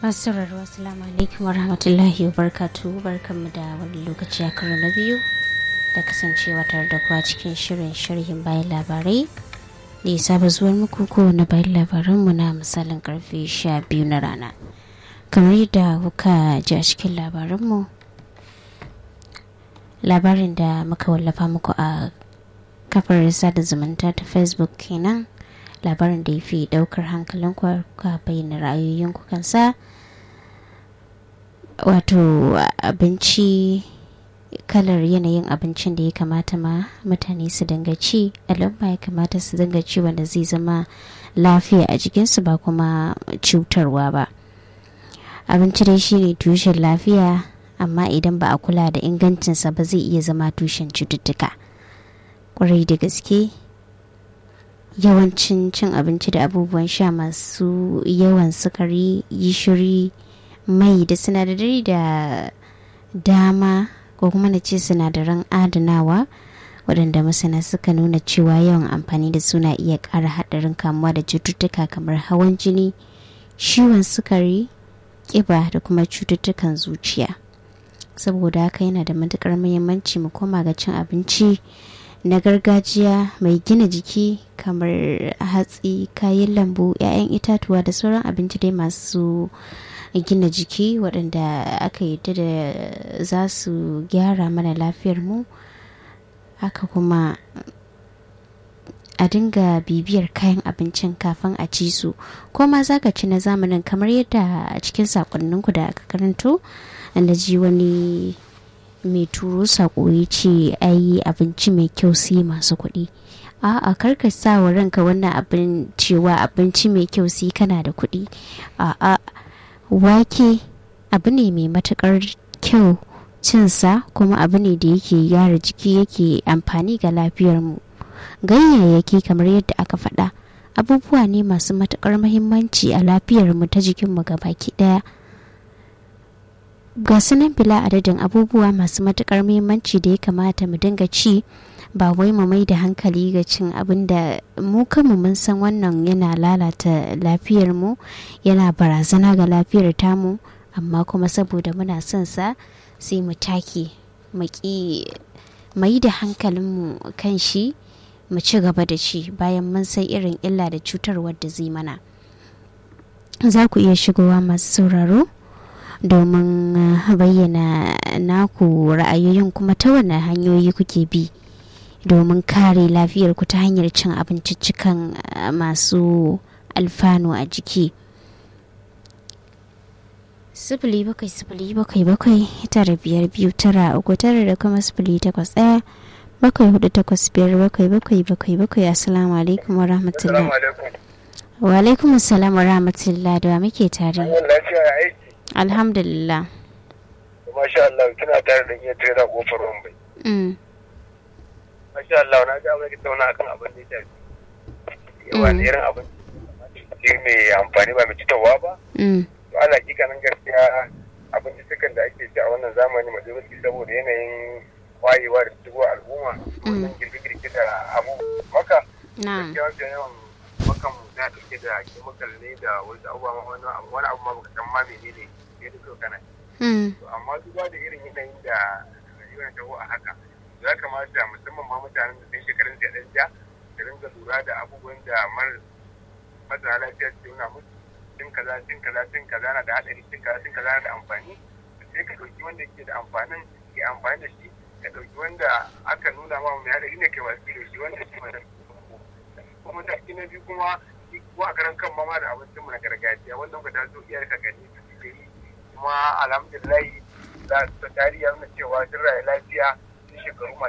masu sauraro assalamu alaikum wa rahmatullahi wa barkatu barkanmu da wani lokaci a karo na biyu da kasancewa tare da kuwa cikin shirin sharhin bayan labarai da ya saba zuwar muku kowane bayan labaranmu na misalin karfe sha biyu na rana kamar yadda kuka ji a cikin labaranmu labarin da muka wallafa muku a kafar sada zumunta ta facebook kenan labarin da ya fi daukar hankalin ka bayyana ra'ayoyin kansa wato abinci kalar yanayin abincin da ya kamata ma mutane su dinga ci al'umma ya kamata su dinga ci wanda zai zama lafiya a jikinsu ba kuma cutarwa ba abinci dai shine tushen lafiya amma idan ba a kula da ingancinsa ba zai iya zama tushen cututtuka kwarai da gaske yawancin cin abinci da abubuwan sha masu yawan sukari gishiri mai da sinadarai da dama ko kuma na ce sinadaran adanawa waɗanda masana suka nuna cewa yawan amfani da suna iya ƙara haɗarin kamuwa da cututtuka kamar hawan jini ciwon sukari ƙiba da kuma cututtukan zuciya saboda haka yana da matuƙar muhimmanci mu koma ga cin abinci na gargajiya mai gina jiki kamar hatsi kayan lambu 'ya'yan itatuwa da sauran abinci dai masu gina jiki waɗanda aka yi da za su gyara mana lafiyar mu haka kuma a dinga bibiyar kayan abincin kafin a ci su ko ma za ka ci na zamanin kamar yadda a cikin sakonninku da aka karanto da ji wani mai turo sako ya ce ai abinci mai kyau sai masu kuɗi a'a karka sa wa ranka wannan abin cewa abinci mai kyau sai kana da kuɗi a'a wake abu ne mai matukar kyau cinsa kuma abu ne da yake gyara jiki yake amfani ga lafiyarmu ganyayyaki kamar yadda aka faɗa abubuwa ne masu matukar mahimmanci a lafiyarmu ta jikinmu baki ɗaya ga sunan bila adadin abubuwa masu matukar muhimmanci da ya kamata mu dinga ci ba wai mu mai da hankali ga cin abin da mu kanmu mun san wannan yana lalata lafiyar mu yana barazana ga lafiyar tamu amma kuma saboda muna son sa sai mu take mu ki mai da hankalinmu kan shi mu ci gaba da ci bayan mun san irin illa da cutarwar da zai mana za ku iya shigowa masu sauraro domin bayyana naku ra'ayoyin kuma ta wane hanyoyi kuke bi domin kare lafiyar ku ta hanyar cin abinciccikan masu alfanu a jiki sifili bakwai sifili bakwai bakwai tara biyar biyu tara uku tara da kuma sifili takwas ɗaya bakwai hudu takwas biyar bakwai bakwai bakwai bakwai assalamu alaikum wa rahmatullah wa alaikum assalam wa rahmatullah da muke tare alhamdulillah masha Allah kina tare da iya tare da kofar Mumbai masha Allah na ga mai tauna akan abin da ya yawa ne irin abin shi mai amfani ba mai citawa ba to ana kikanin gaskiya abin da sukan da ake ci a wannan zamani mai zuwa saboda yanayin wayewa da shigo al'umma wannan girgirgi da abu maka gaskiya yawan makan na dauke da chemical ne da wasu abubuwa wani abu ma baka san ma menene ne da so kana amma duba da irin yanayin da rayuwar taho a haka ya kamata musamman ma mutanen da sun shekarun da ɗan ja da ringa lura da abubuwan da masana lafiya su nuna musu cin kaza cin kaza cin kaza na da haɗari cin kaza cin kaza na da amfani sai ka ɗauki wanda ke da amfanin ke amfani da shi ka ɗauki wanda aka nuna ma mai haɗari ne kai wasu da shi wanda shi mai kuma mataki na biyu kuma ko a karan kan mama da abincin mu na gargajiya wanda ka taso iyar ka gani su suke yi kuma alhamdulillah za su tarihi nuna cewa sun rayu lafiya sun shekaru